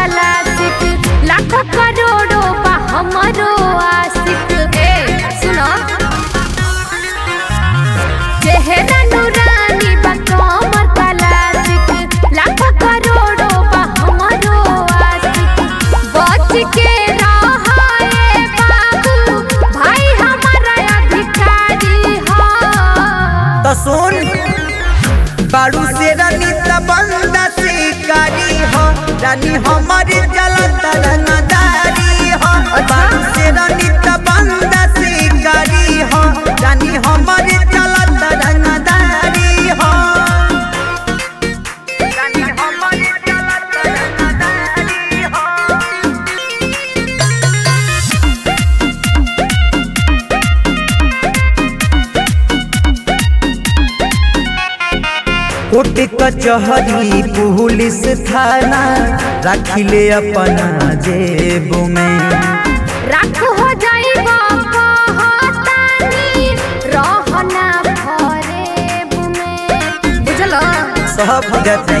Classic लाखों करोड़ों बा हमरो आशिक ए सुनो चेहरा नूरानी बा कमर क्लासिक लाखों करोड़ों बा हमरो आशिक बच के रहाए बाबू भाई हमारा अधिकारी हो तो सुन बारू से रानी बंदा शिकारी हो रानी हमारी जलत रंगदारी हो बारू से रानी बंदा शिकारी हो रानी हमारी जलत रंगदारी हो रानी हमारी जलत रंगदारी हो कोर्ट कचहरी पुलिस थाना रखिले अपना जेब में राख हो जाइबा कहतानी रहना फरेब में बुझल सब जतई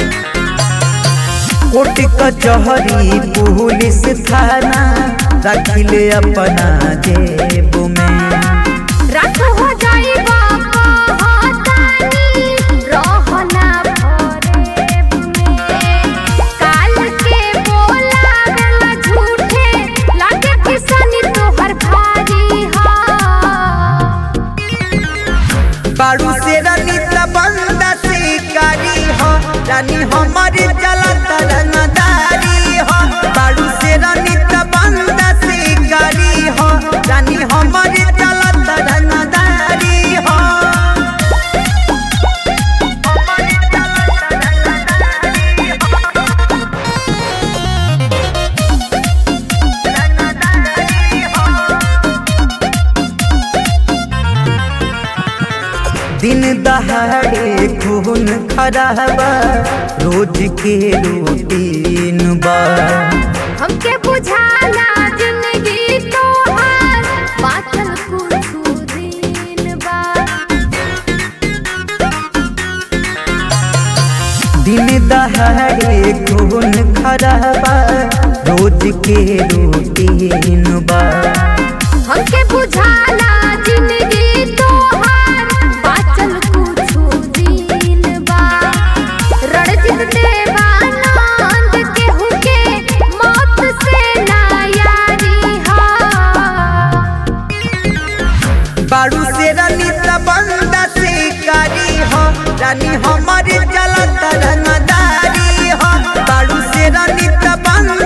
कोर्ट कचहरी पुलिस थाना रखिले अपना जेब में राख हो जाइबा कहतानी रहना फरेब में काल के बोलावेला झूठे लागे किसनी तोहर भारी हा बारू से रानी बंदा शिकारी हो रानी हमारी जलत रंगदारी हो बारू से रानी बंदा शिकारी हो रानी हमारी जलत रंगदारी हो हमारी जलत रंगदारी हो। रंगदारी हो। दिन दहाड़े खून खराबा रोज के रूटीन बा हमके बुझाला जिंदगी तोहार बाचल कुछ दिन बा दिन दहाड़े खून खराबा रोज के रूटीन बा हमके बुझाला जिंदगी तोहार बाचल कुछ दिन बा रणजित देवानंद केहू के मौत से ना यारी हा बारू से रानी बंदा शिकारी हो रानी हमारी जलत रंगदारी हो बारू से रानी बंदा